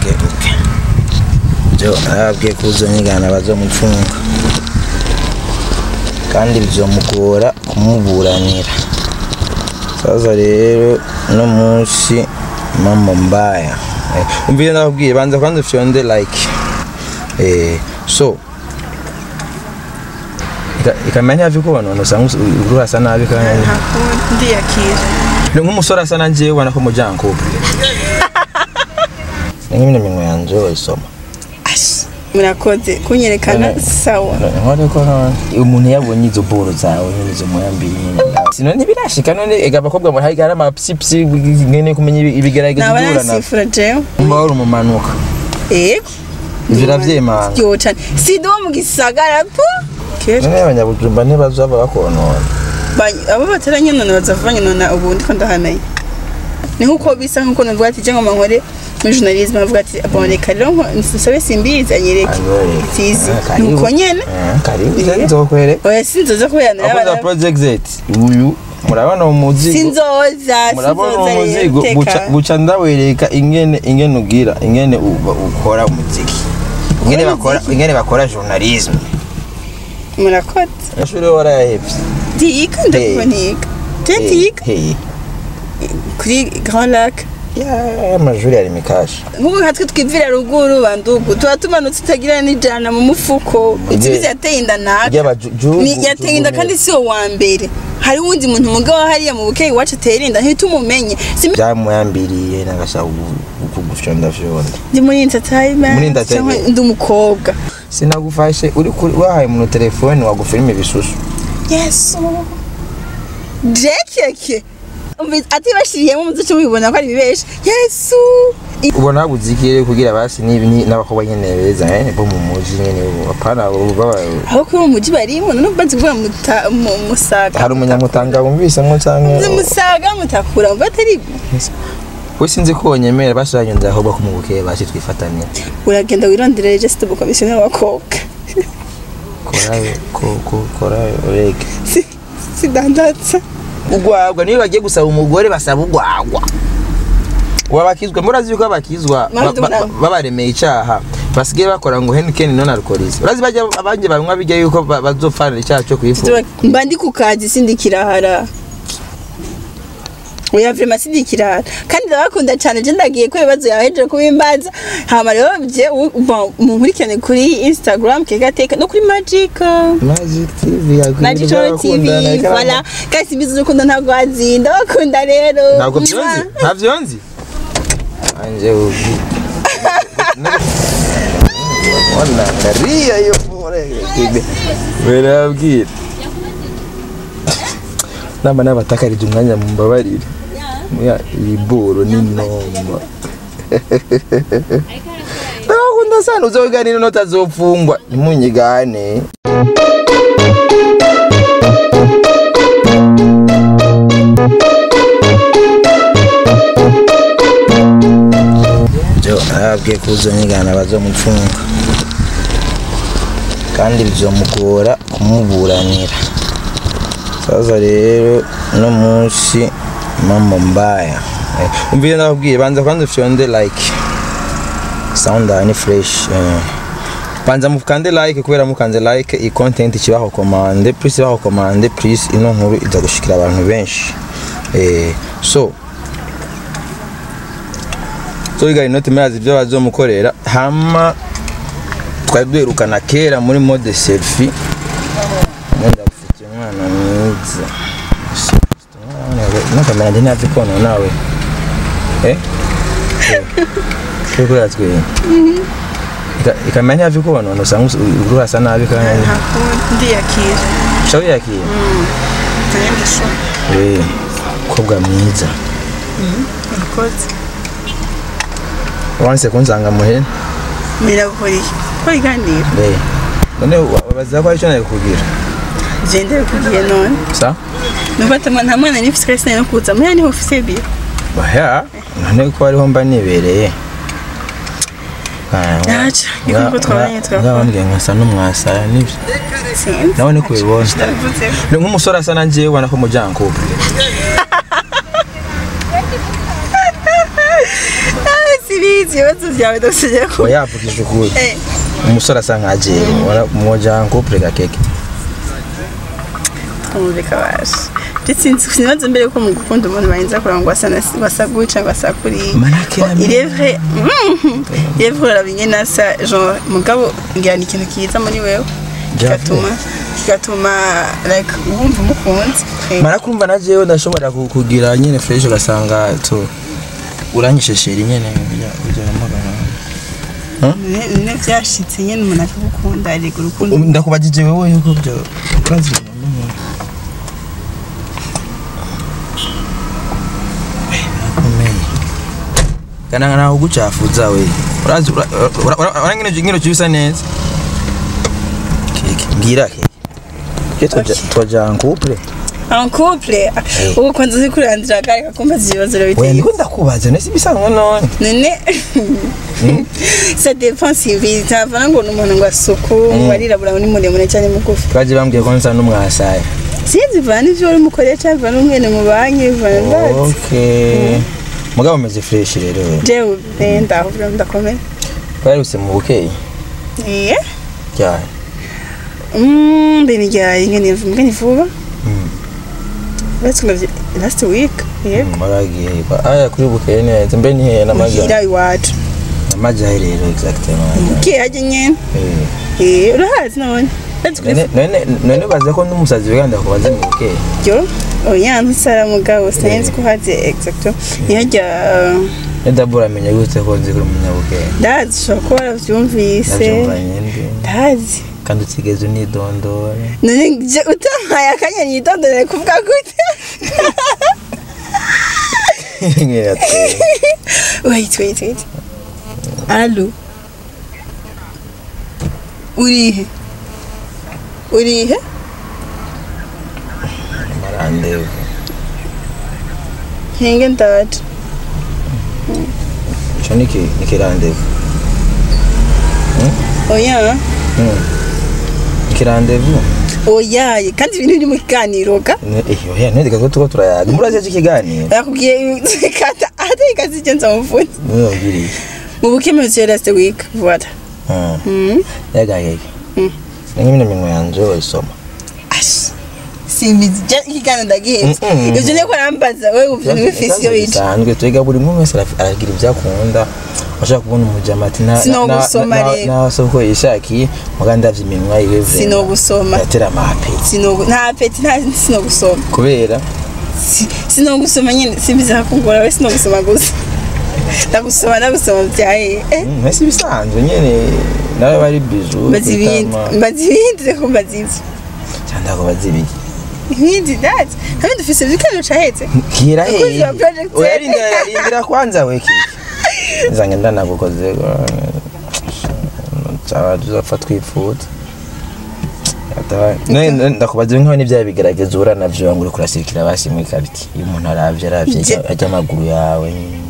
okay okay jo arabwiye ko uzonyigana bazomufunga kandi bizomugora kumuburanira sasa rero no munsi mambo mbaya eh, umvire ndakubwiye banza kwanza ufyonde like eh, so ika- ikamenya hafi kubona usanga urasa nabi kandi ndiyakira ni nk'umusore asa na njyewe ubona ko mujyana kuba ni nk'imwe minwe yanjye wayisoma murakoze kunyerekana sawa nkore ko none umuntu yabonye izo boro zawe nyine izo moyambiri nyine sino ntibirashika none ega abakobwa muri hari hari amapsipsi ngene kumenya ibi- ibigerageza naba guhura na nasifura jewe mba wari umumanuka ego ivyo uravyemanga ryo cane sidi wo mu gisagara po kera none abanyabujumba ntibazaba bakonona Ba- abo bataranyonona bazava nyonona ubu ndiko ndahamenya ni nkuko bisa nkuko navuga ati je ngoma nkore muri journalisme avuga ati bon reka rero nko- nsabe simbizi anyereke itizi nuko nyene karibu Eh. nzokwereka oya sinzoza kubera akoza narabara project z uyu murabona umuzigo sinzoza murabona sinzoza umuzigo rero buca teka buca ndawereka ingene ingene ugira ingene uba- ukora umuziki ingene bakora ingene bakora journalisme murakoze ashuri warayahevye ndiga ndako niga je ndiga hey kuri Grand Lac ya amajuri ari mikasha nk'ubu hatwe twivira ruguru bandugu tuba tumanutse utagira n'ijana mu mufuko ikibizi yateye inda naka ry'abajugu Ni- yateye inda kandi si wo wa mbere hari wundi muntu mugabo hariya mu bukeyi iwacu atera inda ntitumumenye Simi- byamuyambiriye nagashaka kugufyonda fyonda ndi muri entertainment Muri entertainment. cyangwa ndi umukobwa sinagufashe uri kuri wahaye umuntu telefone wagufilima ibisusu yesu jekeke atibashiriyemo muduce mubibona ko ari ibibesha yesu I- ubona habuze ikirere kugira basi nibi ni- n'abakobwa nyene beza eh, bo mu muji nyene apana baba aho kuri uwo mujyi barimo none bazi kuvuga muta- mu- musaga hari umunyamutanga wumvisemwo Nzi canke musaga mutakura mva atari we sinzi ko wonyemera bashiranye ndahobwa ko mu bukeye bashi twifatanye uragenda wirondera registre bu komisiyoneri w'abakobwa korayo ko- ko- korayo rege Si- sidandatsa ugwagwa niyo bagiye gusaba umugore basaba ugwagwa wabakizwa murazi yuko abakizwa Mpamvu ba- ba- tubona- babaremeye icaha basigaye bakora ngo henikeni none alukorize urazi bajya abanje banywa bijya yuko ba- bazopfanira icaha cyo kwifuza mba ndi ku kazi sindi kirahara oya vrema sindi kirahara kandi ndabakunda cyane je ndagiye ko ibibazo yawe hejeje kubimbaza hama rero bye munkurikirane kuri instagram kegateka no kuri magic Magic TV magic tv voilà kandi simbizi urukundo ntabwo wazi ndabakunda rero ntabwo byonzi ntabyo nzi anje ubi wana kariya yo murege berabwira nama nabatakarije umwanya mumbabarire muya iyi boro ni nomba ndakunda sana uzoganira notazopfungwa ntimunyigane jo arabwiye ko uzonyigana bazomufunga kandi bizomugora kumuburanira sasa rero no munsi mambo mbaya eh, umvire ndakubwiye banza kwanza ufyonde like sound ni fresh eh. banza mukande like kubera mukanze like iyi content kibaho komande plus ibaho komande plus ino nkuru iza gushikira abantu benshi eh, so so biga inoti murazi ibyo bazomukorera hama twari duherukana kera muri mode selfie nenda gufitiye umwana mwiza nakamera ndi ntazi kono nawe eh kuri kuri atwe ikamera ntihavi kubona usanga urasa nabi kandi ndiyakira shawe yakiye eh kobwa mwiza murakoze wanse kunsanga muhera miraburiye ko iganira eh none wabaza ko aricyo nari kugira gendere kugiye none sa numva atama nta mwana nifise kandi sinari no kuza muya niho ufise biro Oya, none ko ariho mba nibereye Yaca, niko nuko twabanye twakora. ngabambwiye nkasa n'umwasara nibyo sinzi nawe niko ubibona Ndabivuze. ni nk'umusore asa na njyewe ubona ko mujyana kuba Ah, sibizi ibibazo byawe ndagusegera ko oya yavugije ukuri Eh, umusore asa nka jewe wana- mwoja couple gakeke twumvika basha ndetse sinibaza mbere ko mu gukunda umuntu barinza kuranga ngo asa na- ngo asa gutya ngo asa kuriya Manake Bon, yamenye. il est vrai Mhm. il est vrai urabinye nasa genre mugabo ngira ni ikintu kiza muri wewe kigatuma kigatuma like wumva umukunzi Eh, mara kumva na jewe ndashobora ku- kugira nyene fresh ugasanga to uranyisheshera nyene burya- burya namagana ne- ne byashitse nyine umuntu akagukunda arega urukundo ndakubajije wewe yuko byo urazi kana nawe ugucafuza we urazi ura- ura- ura- ura ngino ngino cyusa neza keke ngira keke ke twaja twaja en couple en couple ubu kwanza uri kurandira gare kakumbaza ibibazo oya urabiteye ndiko ndakubaza nese bisanzwe none none ça dépend si bizi ntavana ngo ni umuntu ngo asuku warirabura ni muremure cyane mugufi twaje bambwiye ko nsa n'umwasaye sinzi bivana ivyo uri mukorera cyangwa bivana umwene mu banki bivana ndazi okay mugabo umeze fresh rero we jewe eh, ndaho vyo ndakomera twaruse mu bukeye iye cyane Mm, mbere ryaye ngene mbwa ni vuba Let's go last week. Yego. maragiye aya kuri bukeye neza mbe ni hehe n'amaja Muhira iwacu. n'amaja rero exactement Muke haje nyene. Eh. Eh, urahazi none. Let's go. none none none baza ko n'umusazi wiganda kubaza mu bukeye Yo. Oya ntusara mugabo sinzi ko haze exacto. Nihajya nedabura amenya gute ko nzi kuri umunyabukeye ndazi ushobora kuba waravyumvise. ndabyumva nyende Ndazi. kandi utigeze unidondora None je utampaye akanya nidondore kuvuga gute? Ngira ati, wait, wait, wait. Allô Urihe? Urihe? marandevu Hinge ndaje. ico niki nikirandevu Oya. ikirandevu Oya, kandi ibintu biri mu kiganiro ga. oya ntidika ko tuko turayaga murazi iki kiganiro Yakubwiye kata ate kazigenza muvuni. niwe wabwiriye Mu bukeme cyo last week. Voilà. Ah, Mhm. yagayege Mm. ningimine minwe yanje wayisoma Ash. Simbizi je ikiganiro ndagihenze. Mm-mm. Ivyo niko rambaza wewe uvyo wifisi yo bica. bisanzwe twiga buri muntu wese araf- aragira ibyo akunda washaka kubona umujama ati na- Sino na- gusoma na- rero. na soko yishakiye muga ndavye iminwa yiwe vrema. Sino gusoma. yatera amapeti Sino nta peti nta sino gusoma. kubera Si- sino gusoma nyine simbizi hakungora we sino gusoma gusa. Ndagusoma ndagusoma byaye. Eh. mm, ese bisanzwe nyene nawe bari biju Mbazi ibindi. Mbazi ibindi reko mbazi ivyo. cyandako bazibiki Ibindi dati. Ntabindi dufise ibiganiro cahetse. kira Abakozi he ba Project oya rindira rindira kwanza we kiki nzange ndanagukoze cyaba tuzapfa twifuza Ata- ne- ne- ndakubaza nkaho n'ibyaha bigaragaza uhura navyo ngo uri kurasirikira basi muri kariti iyo umuntu aravye aravye Je- ajya- ajya amaguru yawe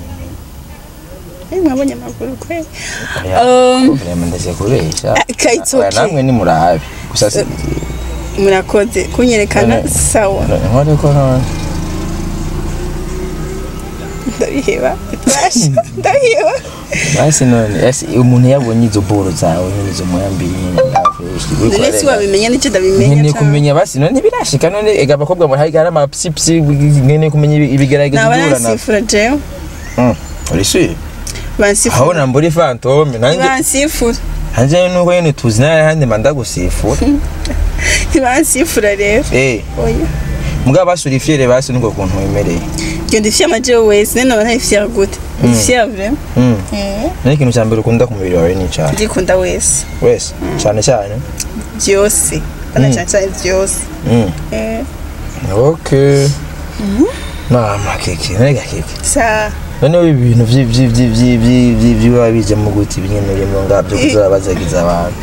Eh mwabonye amaguru kwe. Oya, Um, ko vrema ndaze kubesha Ah, ka- it's Oya, okay. namwe ni murabe gusa si- Murakoze kunyerekana None- sawa. nkore ko none Ndabiheba. Basha. Ndabiheba. basi none ese umuntu yabonye izo boro zawe nyine izo mwambiri nyine ndafresh uri None si kurarega. wabimenya nicyo ndabimenya. nkeneye cyane. kumenya basi none ntibirashika none ega abakobwa muri hari amapsipsi nkeneye kumenya ibi- ibigaragaza Naba uhura navyo nansifura jewe. Mm, uri sure Bansifura. aho nambura ifantome nanjye Bansifura. hanjye nuko nyine tuzi nawe handi manda gusifura Bansifura rero. eh Oya. mugabo basura ifyere basi nuko kuntu wemereye Iyo ndifye amajewe wese nene naba ntayifye gute. Ifye vraiment. Mm. Eh. none ikintu cya mbere ukunda ku mubiri wawe ni icyaha Ndikunda wese. wese cyane cyane Byose. Bana cyane cyane byose. Mm. Eh. okay mama keke none gakeke Sa. noneho ibi bintu vyi- vyi- vyi- vyi- vyi- vyi- vyiba bija mu guti binyene urimo ngabyo kuzabazagiza abantu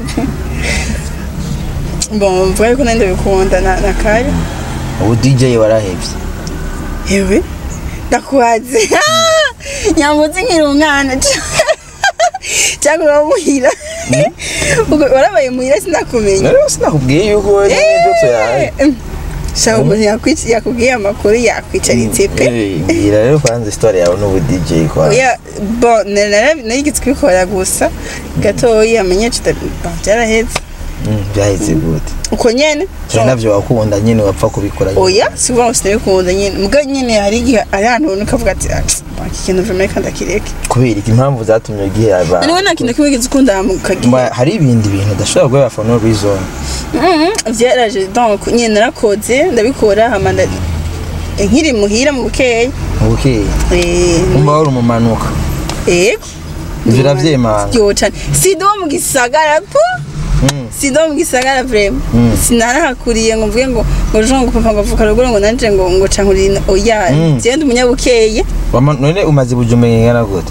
Bon, mvuga yuko nande bikunda na na kare. ubu dj warahevye Ewe. Ndakubaze. Nyamutse nkiri umwana. Cyangwa uri muhira. Ubwo warabaye muhira sinakumenya. rero sinakubwiye yuko wowe n'ibyo tuyaye Eh, shaka umuntu yakwic- yakubwiye amakuru yakwicaritse pe Eh, mbwira rero kwanza histoire yawe n'ubu DJ kwa oya bo narigitse kubikora gusa gatoya amenye byaraheze Mm, byahise gute uko nyene cyane navyo wakunda nyine wapfa kubikora nyine. oya si ukuvuga ngo sinabikunda nyine mbwa nyine hari igihe ari ahantu ubona ukavuga ati "Ah, iki kintu vrema reka ndakireke kubera iki impamvu zatumye ugihe abantu niwe nta kintu kimwe wigeze ukunda mukagihe Mba- hari ibindi bintu udashobora guhera for no reason byaraje donc nyine narakoze ndabikora hama nda- nkiri muhira mu bukeya ubukeye Eh, umva wari umumanuka yego ivyo uravyemanga ryo cane sida wo mu gisagara po Mm. sida wo mu gisagara vrema Mm. sinarahakuriye ngo mvuge ngo ngo jean ngo papa ngo avuka ruguru ngo nanje ngo ngo cankurira oya Mm. jewe ndi umunyabukeye Wama- none umaze bujumbura ingana gute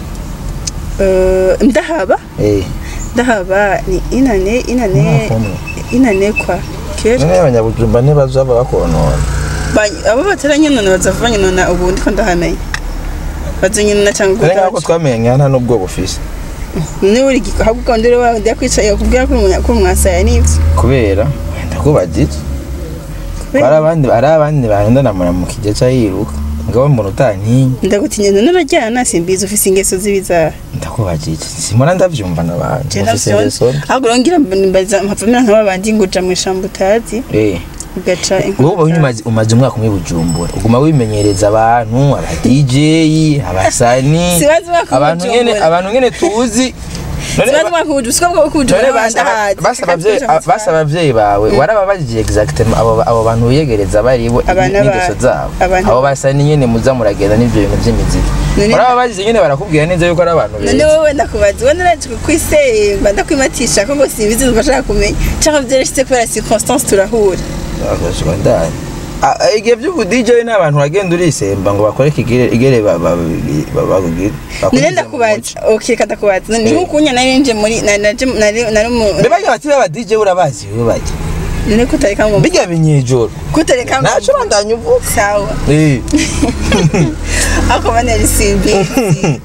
Eh, ndahaba Eh, ndahaba ni inane inane umwaka umwe inane kwa kera none abanyabujumba ntibazaba bakonona Ba- abo bataranyinona bazava nyinona ubu ndiko ndahamenya bazonyinona cyangwa kare nk'ako gutaca twamenye nta n'ubwo bufise ni uri ahubwo kandi uri wawe ndakwicaye kubwira ko umunya ko mwasaya n'ibyo kubera ndakubagije hari abandi hari abandi bahendanamura mu kigeca yiruka ngabo mbona utantinya ndagutinya none urajyana simbizi ufise ingeso z'ibizara ndakubagije simona ndavyumva n'abantu Je bafise navyo ingeso mbi. ahubwo urongera mbaza mpavamira nk'aba bandi ngo uja mu ishambo utazi Eh, ugaca wowe uba umaze umaze umwaka umwe bujumbura uguma wimenyereza abantu aba DJ abasani Sibazi umwaka umwe abantu nyene Bujumbura. abantu nyene tuzi none sibazi umwaka ubuju siko bwo kuja none basaba basaba abavyeyi basaba abavyeyi bawe warababajije exactement abo abo bantu wiyegereza baribo Abana ba- n'ingeso zabo abana abo ba- basani nyene muza muragenda n'ivyo bintu vy'imiziki None- warababajije nyene barakubwira neza yuko ari abantu none beza wowe ndakubaza wowe naraje kukwisemba ndakwimatisha ko ngo simbizi ntibashaka kumenya cyangwa vyarashitse kubera circonstance turahura Akashwa ndani. Ah, ah, igihe by'ubu DJ ni abantu uragenda urisemba ngo bakore kigere igere ba- ba- ba- bakugire none ndakubaza okay reka ndakubaza ni Eh. nk'ukunya nari nje muri nari naje- nari nari mu mbe bajya bati baba DJ urabazi we bajya none kutareka ngo bijya binyejoro kutareka ngo naco bandanya uvuga sawa eh ako bane ari simbizi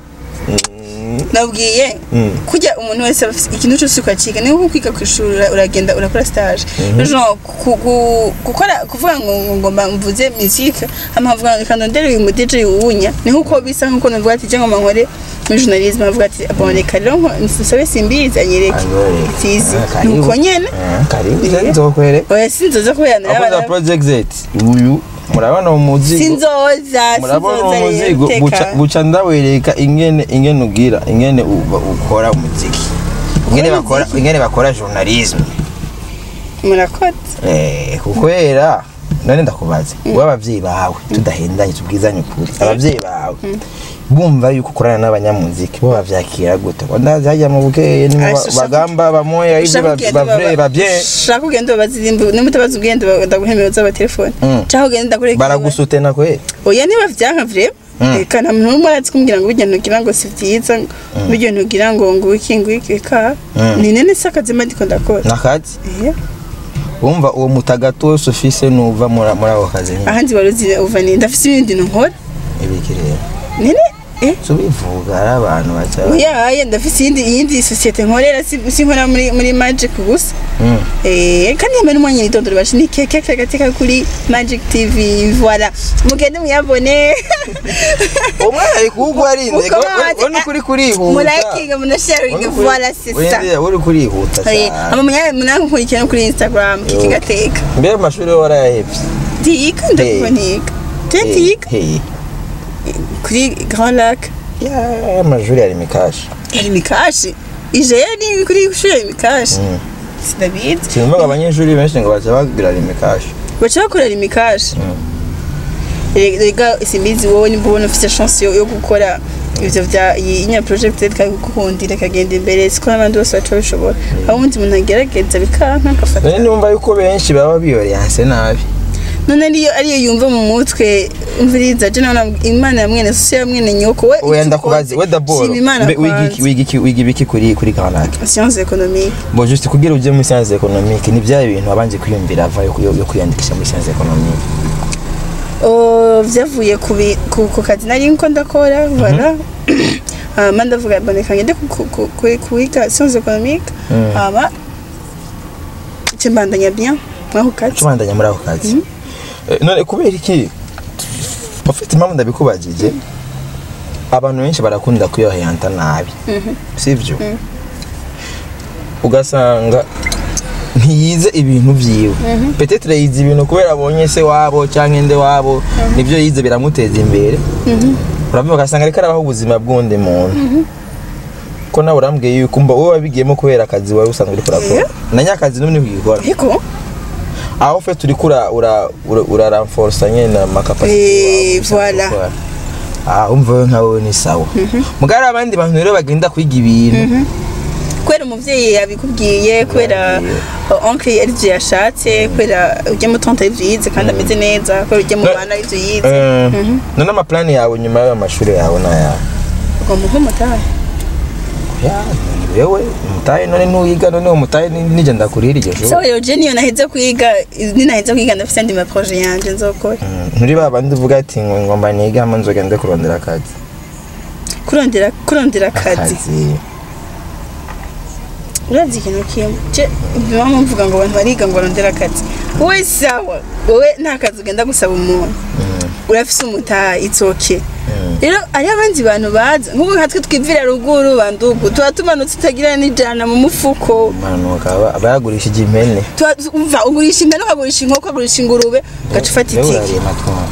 nabwiye Mm. kujya umuntu wese aba afise ikintu cyose ukaciga niba nko kwiga ku ishuri ura- uragenda urakora stage genre ku- ku- gukora kuvuga ngo ngo ngomba mvuze musique hama nkavuga ngo reka ndondere uyu mu DJ wunya ni nkuko bisa nkuko navuga ati cyangwa nkore muri journalisme avuga ati bon reka rero nko- nsabe simbizi anyereke Anyereke. tizi Ah, karibu. nuko nyene Ah, karibu Eh. nzokwere oya sinzoza kubera akoza narabana project Z uyu murabona umuzigo sinzoza murabona sinzoza rero umuzigo buca teka buca ndawereka ingene ingene ugira ingene u- ukora umuziki ingene Ukora bakora umuziki? ingene bakora journalism murakoze Eh, kukwera none ndakubaza wowe abavyeyi bawe tudahendanye tubwizanye ukuri abavyeyi bawe bumva yuko ukorana n'abanyamuziki bo bavyakira gute ngo ndazi hajya mu bukeye ni Ah, shaka- bagamba bamoya ivyo Ushaka kugenda bavre baba- bavye ushaka ugenda babazirimba nimba utabaza ugenda ba- ndaguhemera uzaba telefone Mm. cyangwa ugenda ndakureka baragusutena kweli oya niba vyanka vrema Mm. reka nta muntu n'umwe arazi kumbwira ngo bijya ntugira ngo si vyiza bijya ntugira ngo ngo iki ngo iki ka Mm. ni nene si akazima ndiko ndakora nakazi Eh, wumva uwo mutagatu wose ufise nuva muri muri ako kazi nyine ahandi waruzi uva ni ndafise ibindi nkora ibiki rero nene eh tubivuga ari abantu baca oya aya ndafise iyindi iyindi sosiyete nkorera si si nkora muri muri magic gusa Mm. Eh, kandi yambaye n'umwanya nitondoro bashi ni keke kagateka kuri Magic TV voilà mugende muyabone umwana ari kuwugwa arinze Uko we ukuri kurihuta murakinga munasharinga voilà c'est ça Wenda uri kurihuta Eh, cyane ama munya munankurikira no kuri Instagram kiki gateka mbere mu mashuri warayahevye ndiga ndakubonika ndiga Hey. kuri Grand Lac ya amashuri yari mikashi ari mikashi ije yari kuri shuri mikashi sinabizi sinumvaga abanyeshuri benshi ngo baza bagira ari mikashi baca bakorera imikashi rega simbizi wowe nimba ubona ufite chance yo yo gukora ivyo vya iyi nya project ikagukundira ikagenda imbere siko n'abandi bose baca babishobora aho undi muntu agerageza bikanka agafata none numva yuko benshi baba biyoreyanse nabi none ariyo ariyo yumva mu mutwe umviriza je nabona imana ya mwene so ya mwene nyoko we wenda icyo kubaze ukoze, we daboro shima imana Mbe wiga iki- kwanza. wiga iki- wiga ibiki kuri kuri kanaka science économique bo juste kugira uje muri science économique ni bya bintu wabanje kwiyumvira ava yo yo kwiyandikisha muri science économique Oh, vyavuye ku bi- ku ku kazi nari nko ndakora voilà hama ndavuga boneka ngende ku- ku- ku- ku- kwiga science économique Mm. hama cembandanya bien mwaho kazi tubandanya muri ako kazi Eh, none kubera iki ufite impamvu ndabikubajije abantu benshi barakunda kuyoheyanta nabi sibyo ugasanga ntiyize ibintu vyiwe petetre yize ibintu kubera abonye se wabo cyangwa inde wabo nibyo yize biramuteza imbere uravuga ugasanga ariko arabaho ubuzima bw'undi muntu ko nawe urambwiye yuko mba wowe wabigiyemo kubera akazi wari usanzwe uriko urakora na nyakazi n'ubu niko ugikora ariko aho fe turi kura ura ura- uraranforsa nyene Eh, amakapasite voilà. ah umva we nkawe ni sawa mugari abandi bantu rero bagenda kwiga ibintu kubera umuvyeyi yabikubwiye kubera oncle arivyo yashatse kubera ujya mu tonto arivyo yize kandi ameze neza kubera ujya mu No. bana arivyo yize Eh, none amaplani yawe nyuma y'ayo mashuri yawe naya ugomba nk'umutahe ya wewe umutahe none ntuyiga none umutahe nije ndakurira iryo so shuri yo je niyo naheze kwiga ninaheze kwiga ndafise andi maproje yanje nzokora Mm, nturi ba bandi uvuga ati ngo ngomba nigama nzogende kurondera akazi kurondera kurondera akazi akazi urazi ikintu kimwe je bimwe mvuga ngo abantu bariga ngo barondera akazi wowe sawa wowe nta kazi ugenda gusaba umuntu urafise umutaha it's okay rero hariho abandi bantu baza nk'ubu nkatwe twivira ruguru bandugu tuba tumanutse utagira n'ijana mu mufuko manuka aba- bayagurishije impene Tuba- umva ugurisha impene ukagurisha inkoko ukagurisha ingurube ugaca ufata Wewe itike urariye amatwara.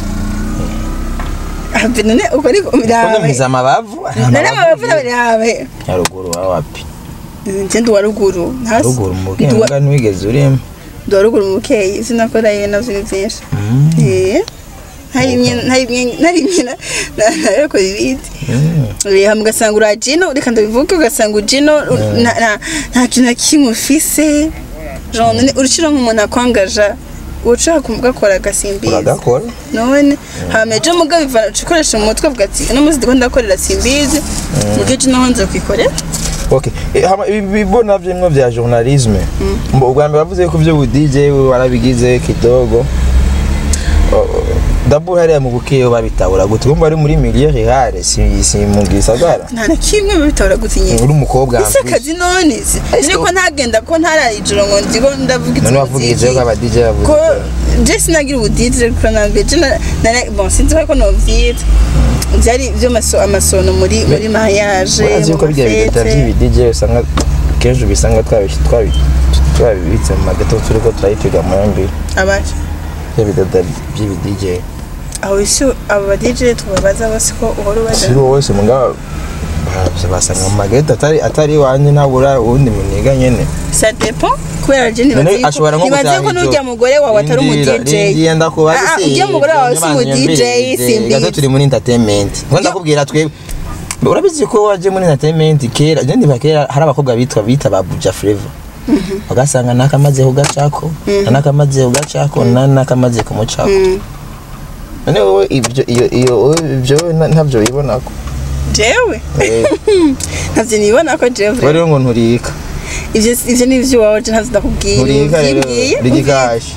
Ah, mbe none uko ariko Kono birabe mpiza amabavu none amabavu birabe nyaruguru wa wapi nje ndi uwa ruguru ntasi ruguru mu Ndi uwa- bwenga ntiwigeze urimo ndi uwa ruguru mu bukeyi sinakora iyo navyo ni vyinshi Eh, ntarimye ntarimye ntarimye na- na- narakora ibindi Eh, hama ugasanga urajino reka ndabivuge ugasanga ujino nta- nta- nta kintu na kimwe ufise genre none urushira nk'umuntu akwangaja ushaka kumugakora agasimbiza uragakora none hama ejo mugabo ivana ukoresha mu mutwe avuga ati uno munsi ndiko ndakorera simbizi mugihe ejo naho nza kwikorera okay Eh, hama ibi bibona vyimwe vya journalisme mbo ubwa mbere bavuze ko vyo bu DJ warabigize kidogo Oh, dabu hariya mu bukeyo babitahura gute kumva ari muri milieu rurale si si mu gisagara nta na kimwe bibitora gutinye uri umukobwa ese akazi none se ese ko ntagenda ko ntara ijoro ngo ndigo ndavuga none wavugije ko aba DJ bavuze ko je sinagira ubudidire kuko nambere je na- na- bon sinzi ko novyita vyari vyo maso amasono muri muri mariage urazi yuko bijya bidata by'ibi DJ usanga kenshi ubisanga twabi- twabi- twabibitse mu magato turiko turayitega mu yambere abaje ibyo bidata by'ibi DJ aho isi abo ba DJ tubabaza bose ko uhora ubaza si wowe wese mugabo ba- basanga mu magato atari atari iwanjye ntabura uwundi muniga nyene ça dépend kubera je None nibaze ashobora yuko nko nibaze gutaha ko ijoro. n'urya mugore wawe atari umu Rindira, DJ rindira ndakubaza Ah, ah, se, ujya mugore wawe si umu ibyo DJ nyambere, simbizi. gato turi muri entertainment ngo ndakubwira twebwe urabizi ko waje muri entertainment kera je ndiba kera hari abakobwa bitwa bita ba Buja Flavor ugasanga nakamaze kugacako nakamaze kugacako nakamaze kumucako Mm. none wowe ibyo iyo iyo wowe ibyo wowe na- ntabyo wibonako jewe Eh, ntavyo nibona ko jewe wowe rero ngo nturika ivyo ivyo ni ivyo wawe je ntavyo ndakubwira nturika rero Uvyibwiye, rigikashi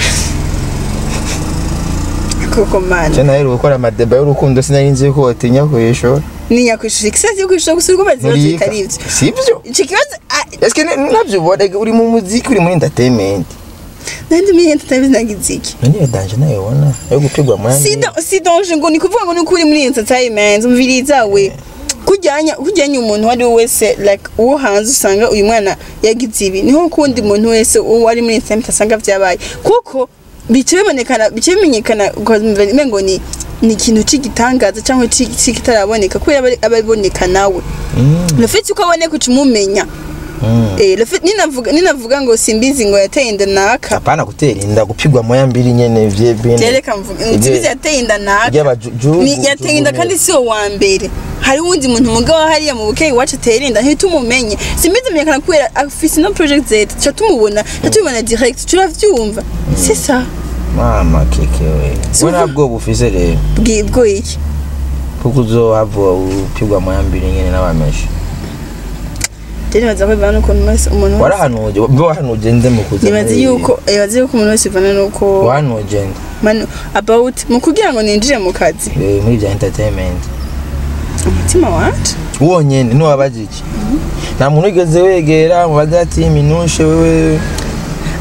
koko mana je naheruka gukora amadeba y'urukundo sinari nzi ko wotinya kuyishora ni nyakwishura ikibazo yo kwishura gusa uriko bazi ibibazo nturika bitari ivyo sibyo ico kibazo ah, Eske ne- ntabyo ubona uri mu muziki uri muri entertainment nandi miye tutabizi nagize iki none iyo danje nayo ubona yo gupigwa mu yandi si da- si donje ngo ni kuvuga ngo ni ukuri muri entertainment umviriza we kujyanya kujyanya umuntu wari we wese like uwo hanze usanga uyu mwana yagize ibi niho kundi muntu wese uwo ari muri entertainment asanga vyabaye kuko bice bibonekana bice bimenyekana ukumva ngo ni ni ikintu c'igitangaza cyangwa ci- c'ikitaraboneka kubera aba- aba aboneka nawe rufite uko aboneka uca umumenya Eh, Rafiki- ninavuga ninavuga ngo simbizi ngo yateye inda naka apana gutera inda gupigwa mu yambiri nyene vye bene Tereka mvuga Ibyo- simbizi yateye inda naka iby'abajugu ni yateye inda kandi si wo wa mbere hari uwundi muntu mugabo hariya mu bukeyi iwacu atera inda ntitumumenye simbizi amenyekana kubera afise no project z tuca tumubona tuca tumubona direct turavyumva c'est ça mama keke we Si we uvu- ntabwo bufise rero bwibwo iki kuko uzohava upigwa mu yambiri nyene n'abameshi rero nibaza ko bivana n'ukuntu wese umuntu wese warahanuje mbe wahanuje nde mu kuza nibaza muri- yuko nibaza yuko umuntu wese bivana n'uko wahanuje nde manu about mu kugira ngo ninjire mu kazi Eh, muri bya entertainment umutima wanje wonyene ntiwabaje iki nta muntu wigeze wegera mubaze ati minushe wewe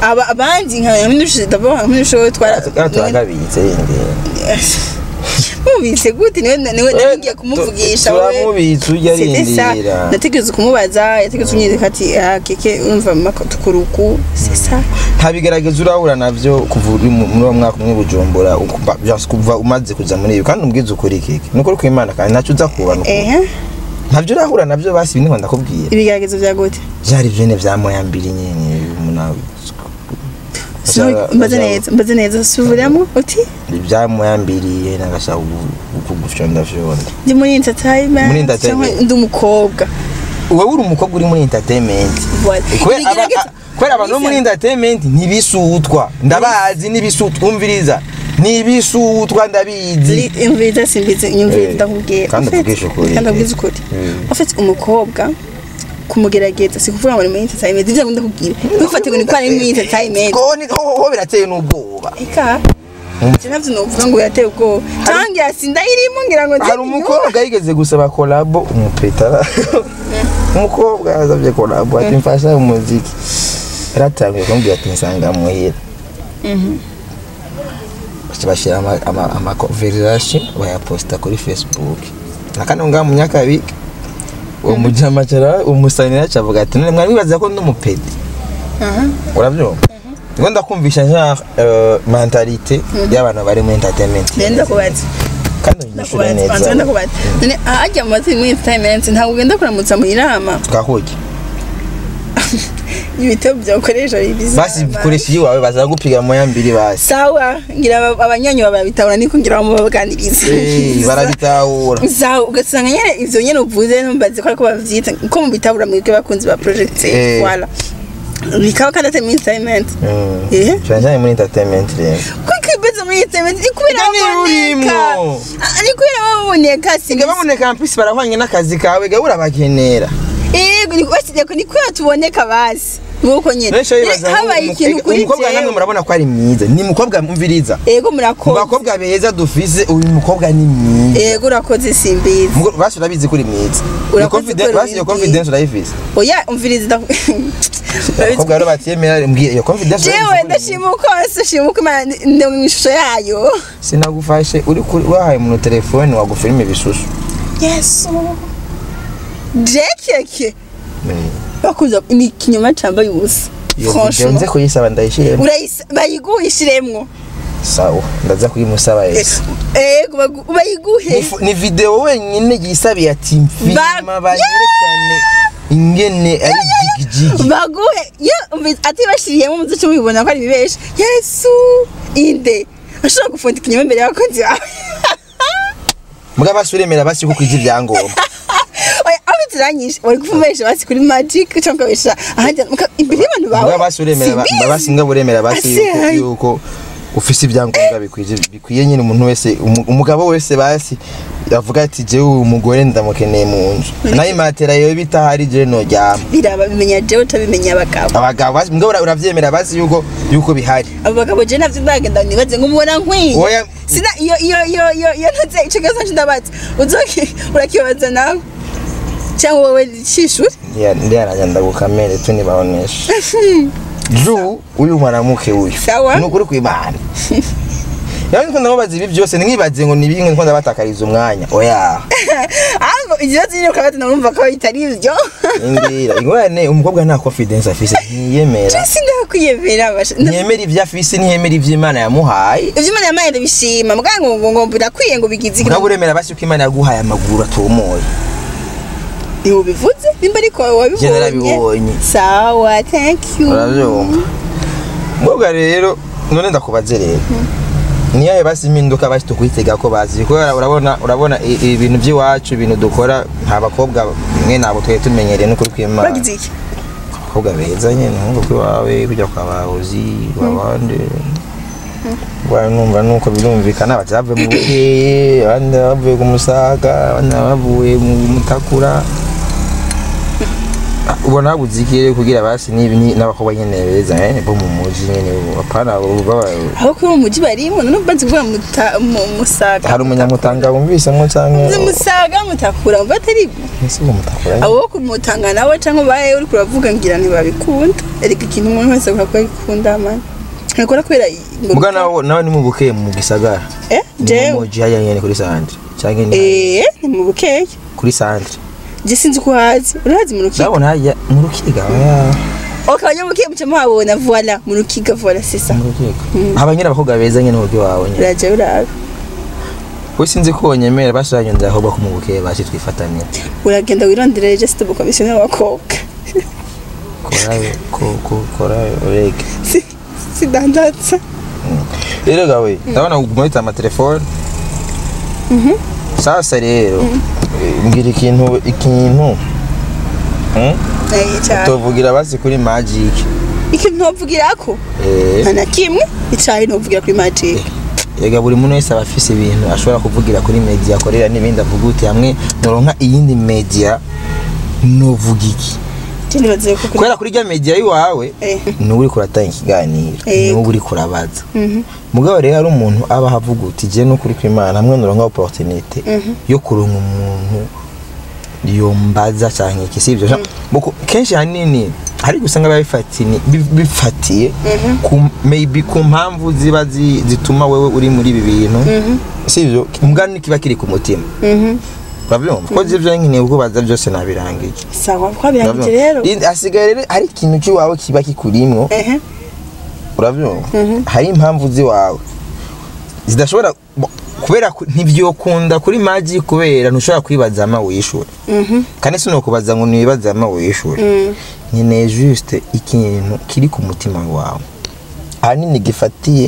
aba abandi nka nk'indushize ndabona nk'indushize twara Kandi turagabitse yindi mubitse gute niwe niwe nagiye kumuvugisha we turamubitse ujya C'était ça. arindira nategetse kumubaza yategetse unyereka ati ah keke umva mako tukuruku c'est ça nta bigaragaza urahura navyo kuva uri mu- muri uwo mwaka umwe bujumbura ukuva- just kuva umaze kuja muri ibi kandi umbwiza ukuri keke ni ukuri kw'imana kandi ntacyo uza kuba nuko ehe ntavyo urahura navyo basi ibi niho ndakubwira ibigaragazo bya gute vyari vyene vya moya mbiri nyene umuntu Sino- mbaze neza mbaze neza subiramo uti vya moya mbiri nagashaka kugufyonda fyonda ndi muri entertainment Muri entertainment. cyangwa ndi umukobwa wowe uri umukobwa uri muri entertainment Voilà. Kubera aba- Ibigaragaza- kubera abantu bo muri entertainment ntibisutwa ndabazi n'ibisutwa umviriza ntibisutwa ndabizi imviriza simbizi inyumviriza Eh, ndakubwira kandi En fait, uvugisha ukuri. kandi ubwiza ukuri Mm. en fait umukobwa kumugerageza si kuvuga ngo ni muri entertainment ibyo ndakubwira ntufate ngo ni kwa ari muri entertainment ko ni- ho ho birateye n'ubwoba eka je navyo novuga ngo yateye ubwoba cyangwa yasinda irimo ngira ngo hari umukobwa yigeze gusaba kolabo umupetara umukobwa yazabye kolabo ati mfasha umuziki yaratangiye kumbwira ati nsanga muhira baca bashyira ama- ama- amakonverizasiyo bayaposita kuri facebook nakane ngaha mu nyakabika uwo mujamacara umusanira acavuga ati none mwari mwibaza ko ndi umupedi urabyumva niko ndakumvisha genre euh, mentalite y'abantu bari muri entertainment nenda kubaza kandi unyishure ndakubaza neza nenda kubaza none ajya mu matsi muri entertainment ntabwo ugenda kuramutsa mu inama twahuye ibitego byakoresha bibiza basi koresha iyi wawe baza gupiga moya mbiri basi sawa ngira aba- abanywanyi babitabura niko ngira ngo mubaganirize Eh, barabitahura sawa ugasanga nyene ivyo nyene uvuze ntumbaze ko ariko bavyita ko mu bitabura mwebwe bakunzi ba project Eh. wala bikaba kandi atari muri entertainment Mm. Eh? cyane cyane muri entertainment rero kuko ibibazo muri entertainment ni kubera Ega niba baboneka urimo. Ah, ni kubera baboneka si siga baboneka ampisi barahwanye n'akazi kawe ga urabagenera yego ni kubera ni kubera tuboneka basi nuko nyene Nesho bibaza Eh, habaye umu- ikintu ega, kuri umukobwa namwe jewe murabona ko ari mwiza ni mukobwa mviriza yego mu murakoze bakobwa beza dufise uyu mukobwa ni mwiza yego urakoze simbizi Mugo- basi urabizi ko uri mwiza Iyo Urakoze confidence- ko uri basi iyo mwiza. confidence urayifise oya umviriza ndaku- abakobwa rero batiyemera mbwira iyo confidence jewe urayizi ko uri mwiza. ndashima uko ndashima uko imana ndi mu ishusho yayo sinagufashe uri kuri wahaye umuntu telefone wagufilima ibisusu yesu jekeke bakuza ni ikinyoma cambaye ubusa iyo video nze franchement kuyisaba ndayishiremo urayisa bayiguhishiremwo sawa ndaza kuyimusaba yese ego bagu- bayiguhe Ni fu- ni video wenyine yisabiye ati mfilma Ba- banyerekane ingene ari jigijigi baguhe yo umvi- ati bashiriyemo muzice mubibona ko ari bibeshi yesu inde ashobora gufunda ikinyoma imbere y'abakozi bawe mbwa basi uremera basi ko kwiza ibyangombwa oya aho bituranyije wari kuvumesha basi kuri magic cyangwa ukabesha ahandi muka- imbere y'abantu bawe mbwa basi uremera ba- Simbizi. basi nga uremera basi Ase, yuko- ai. yuko ufise ibyangombwa bikwije bikwiye nyine umuntu wese umu- umugabo wese basi yavuga ati jewe uyu mugore ndamukeneye mu nzu nayo imatera yewe bitahari jewe noryama biraba bimenya jewe utabimenya abagabo abagabo basi mbwa ura- uravyemera basi yuko yuko bihari abo bagabo je navyo ndagenda nibaze ngo mubona nkwiye Oya. sina iyo iyo iyo iyo iyo ntaze ico kibazo nje ndabaza uzoki urakibaza nawe cyangwa wowe cishuri ndiyanajya ndagukamere tu nibaonesha juu uyu mwanamuke uyu Sawa. ni ukuri kw'imana yawe ndiko ndamubaza ibi byose ntimwibaze ngo ni bimwe ndiko ndabatakariza umwanya oya ahubwo ikibazo nyine ukaba tunarumva ko bitari ivyo indira ingorane umukobwa nta confidence afise ntiyemera sindakwiyemera basha ntiyemera ibyo afise ntiyemera ibyo imana yamuhaye ivyo imana yamaye ndabishima mbwa ngo ngo ngo birakwiye ngo bigize mugabo uremera basi ko imana yaguhaye amaguru atomoye ntiwubivuze nimba ariko Je narabibonye. wabibonye sawa thank you urabyumva mukobwa rero none ndakubaze rero niyahe basi impinduka basi tukwitega ko bazi kubera urabona urabona i- ibintu by'iwacu ibintu dukora nta bakobwa mwe ntabwo twari tumenyereye n'ukuri kw'imana bagize iki abakobwa beza nyine nkuko kwiwawe kujya kwa bahozi babandi numva nuko birumvikana bati bavuye mu bukeye abandi bavuye ku musaga abandi bavuye mu mutakura ubona habuze ikirere kugira basi nibi ni- n'abakobwa nyene beza eh bo mu muji nyene apana baba aho kuri uwo mujyi barimo none banzi kuvuga muta- mu- musaga hari umunyamutanga wumvise ngo Uzi canke musaga mutakura mva atari ese ngo mutakora abo wo kumutanga nawe cyangwa baye uri kuravuga ngira ntibabikunda ariko ikintu umuntu wese akora ko abikunda man ntakora kubera ngo muga nawe nawe ni mu bukeye mu gisagara eh ni mu jewe muji hariya nyene kuri sandre canke ni eh ni mu bukeye kuri sandre je sinzi ko hazi urahazi mu rukiga ndabona hajya mu rukiga oya okay abanyamukiga muca muhabona voila mu rukiga voila c'est ça mu rukiga haba nyene abakobwa beza nyene mu wawe nyene uraje urabe we sinzi ko wonyemera bashiranye ndahobwa ko mu bukeye baje twifatanira uragenda wirondera just ubu komisiyoni y'abakobwa korayo ko- ko- korayo urege Si- sidandatsa rero gawe ndabona muri amatelefone sasa rero eh, mbwira ikintu ikintu hmm? naye cyane tuvugira basi kuri magic ikintu ntovugira ko Eh, nta na kimwe icyayi ntuvugira kuri magic yega buri muntu wese aba afise ibintu ashobora kuvugira kuri media akorera n'ibindi avuga uti hamwe noronka iyindi media novuga iki je nibaze ko kuri kubera kuri rya media yiwawe Eh. niwe uriko uratanga ikiganiro Yego. niwe uriko urabaza Mhm. mugabo rero hari umuntu aba ahavuga uti je n'ukuri kw'imana hamwe noronka opportunité yo kuronka umuntu yombaza canke iki sivyo Muko- kenshi hanini hari gusanga biba bifatiye bi- bifatiye ku maybe ku mpamvu ziba zi- zituma wewe uri muri ibi bintu sivyo mugani kiba kiri ku mutima Mhm. uravyumva ko ivyo nkeneye kubaza byose nabirangije sawa twabirangije rero Uravyumva? hasigaye rero hari ikintu cy'iwawe kiba kikurimwo ehe urabyumva hari impamvu z'iwawe zidashobora bo- kubera ku- ntibyokunda kuri magi kubera ntushobora kwibaza ama wishure Mhm. kandi sinokubaza ngo nibaze ama wishure Mm. nkeneye juste ikintu kiri ku mutima wawe ahanini gifatiye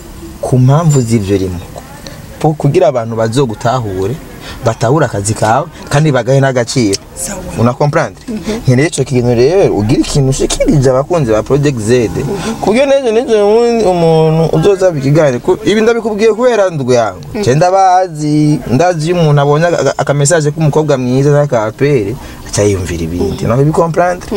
ku mpamvu z'ivyo rimwe Po- kugira abantu bazogutahure batahure akazi kawe kandi bagahe n'agaciro sawa una comprendre nkeneye ico kintu rero ugira ikintu ushikirije abakunzi ba project z kubyo nejo nejo ubundi umuntu uzoza ikiganiro ku- ibi ndabikubwiye kubera ndwi yangu je ndabazi ndazi iyo umuntu abonye aka- aka message k'umukobwa mwiza n'akapere aca yiyumvira ibindi no bicomprendre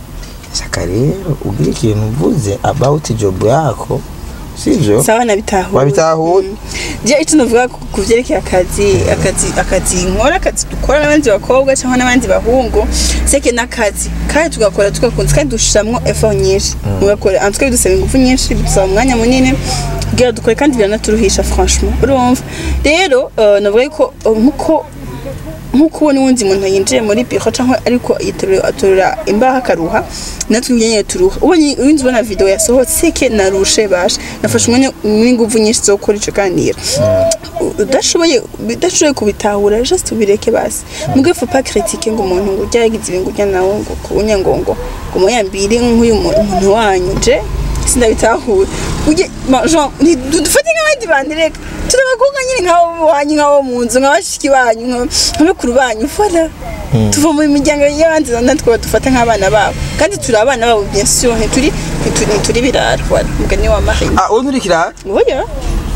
shaka rero ugira ikintu uvuze about job yako sivyo sawa nabitahuye wabitahuye je icyo navuga ku ku vyerekeye akazi akazi akazi nkora akazi dukora n'abandi bakobwa cyangwa n'abandi bahungu seke n'akazi kandi tugakora tugakunze kandi dushiramwo effort nyinshi mugakora en tout cas bidusaba ingufu nyinshi bidusaba umwanya munini kugira dukore kandi biranaturuhisha franchement urumva rero eh, navuga ko eh, nkuko nkuko ubona uwundi muntu yinjiye muri biro cyangwa ariko yitorera atorera imbaho akaruha natwe nyine turuha ubonye uwundi ubona video yasohotse seke narushe basha nafashe umwanya n'ingufu nyinshi zo gukora ico ganira udashoboye udashoboye kubitahura just ubireke basi mugwe faut pas critiquer ngo umuntu ngo ujya yagize ibintu ujya nawe ngo kunya ngo ngo ngo muyambire nk'uyu mu- umuntu wanyu je sindabitahura ujye ma- genre ni- du- dufate nk'abandi bandi reka turi abakobwa nyine nk'abo wanyu nk'abo mu nzu nk'abashiki banyu nka- nk'abakuru banyu voilà tuva mu miryango y'abandi natwe badufata nk'abana babo kandi turi abana babo bien sûr ntituri ntituri ntituri birara voilà mugani wa Marie ah ubu nturikirara oya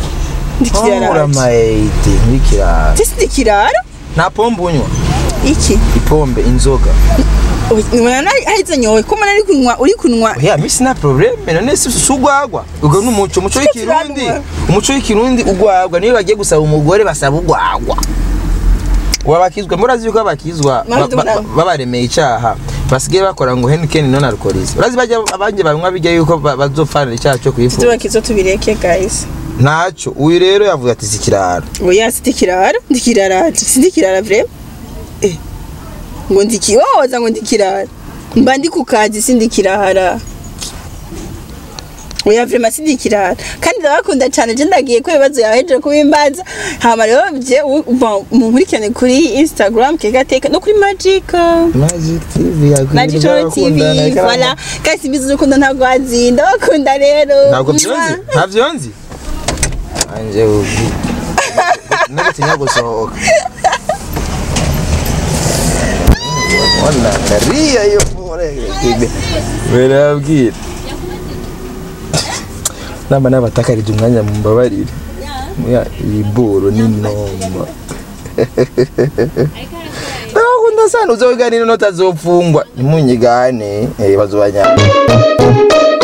ndikirara uramayite nturikirara Tisi ndikirara nta pombe unywa iki ipombe inzoga nibona hahise nyowe ko mbona ari kunywa uri kunywa oya misi nta probleme none si si ugwagwa ubwo ni umuco umuco w'ikirundi turanwa. umuco w'ikirundi ugwagwa niyo bagiye gusaba umugore basaba ugwagwa wabakizwa murazi yuko abakizwa Mama, ba- ba- ndabona- babaremeye icaha basigaye bakora ngo henikeni non alcoholisme urazi bajya abanje banywa bijya yuko ba- bazopfanira icaha cyo kwifuza tubakizo tubireke guys ntacyo uyu rero yavuga ati si kirara oya si ndikirara ndikirara si ndikirara vraiment eh ngo ndiki woza ngo ndikirara mba ndi ku kazi si ndikirara oya vraiment si ndikirara kandi ndabakunda cyane je ndagiye ko ibibazo yawe hejeje kubimbaza hama rero je munkurikirane kuri instagram kegateka no kuri magic magic tv Magic Channel TV, voilà. Kasi simbizi urukundo ntabwo wazinda bakunda rero. ntabwo byonzi ntabyo nzi anje ubi nagatinya gusohoka wana kariya yo muregere berabwira namba nabatakarije umwanya mumbabarire muya iyi boro ni noma ndabakunda sasa uzoganira notazopfungwa ntimunyigane eh bazobanyana